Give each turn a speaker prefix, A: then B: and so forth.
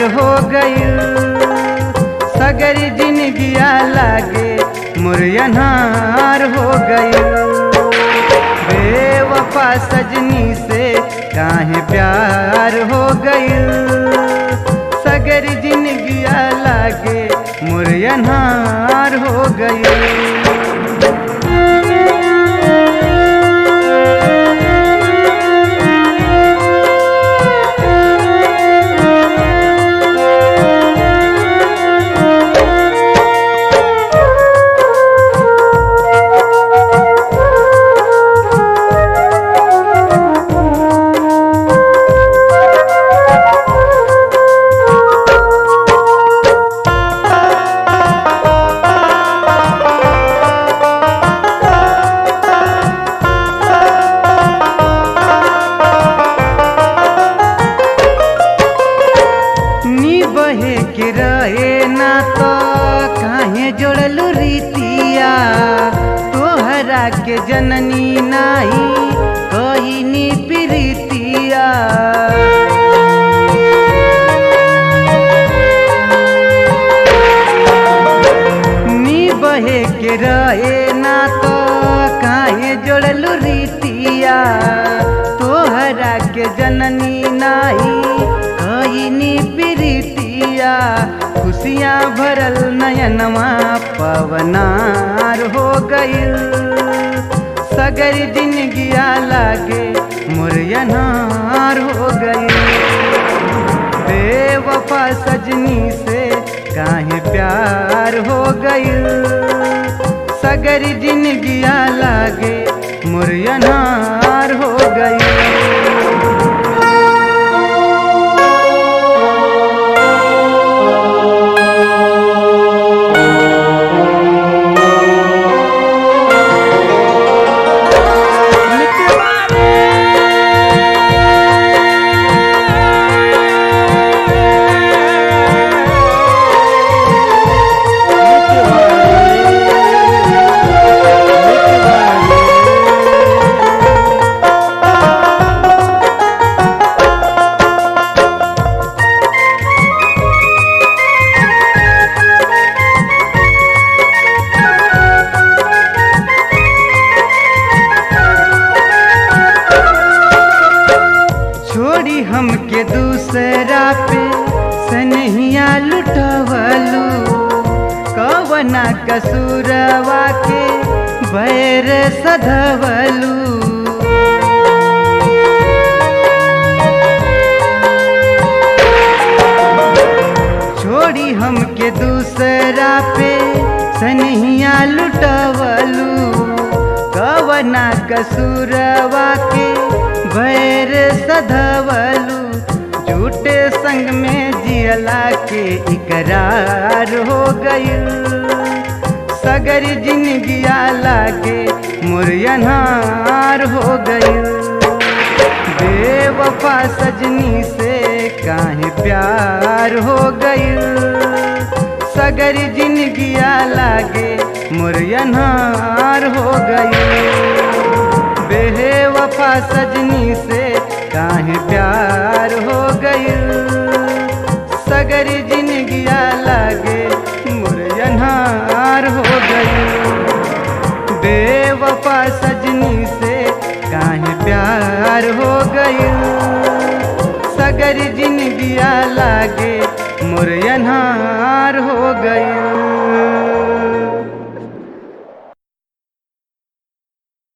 A: हो गईल सगर जिनगिया लागे मुरयनहार हो गईल बेवफा सजनी से काहे प्यार हो गईल सगर जिनगिया लागे मुरयनहार हो गईल नी बहे के रहे ना तो काहे जोड़लू रीतिया तोहरा के जननी नाही कही नी प्रीतिया नी बहे के रहे ना तो काहे जोड़लू रीतिया तोहरा के जननी नाही कईनी प्रीतिया खुशियाँ भरल नयनमा पवनार हो गईल सगर जिनगिया लागे मुरयनार हो गईल बेवफा सजनी से काहे प्यार हो गईल सगर जिनगिया लागे मुरयनार हो गईल छोड़ी हमके दूसरा पे सनहिया लुटवलू कवना कसूरवा के बैर सधवलू छोड़ी हमके दूसरा पे सनहिया लुटवलू कवना कसूरवा के भैर सधवलू झूठे संग में जियला के इकरार हो गईल सगर जिनगिया लागे मुरयनहार हो गईल बेवफा सजनी से काहे प्यार हो गईल सगर जिनगिया लागे मुरयनहार हो गईल बेवफा सजनी से काहे प्यार हो गईल सगर जिनगिया लागे मुरयनहार हो गईल बेवफा सजनी से काहे प्यार हो गईल सगर जिनगिया लागे मुरयनहार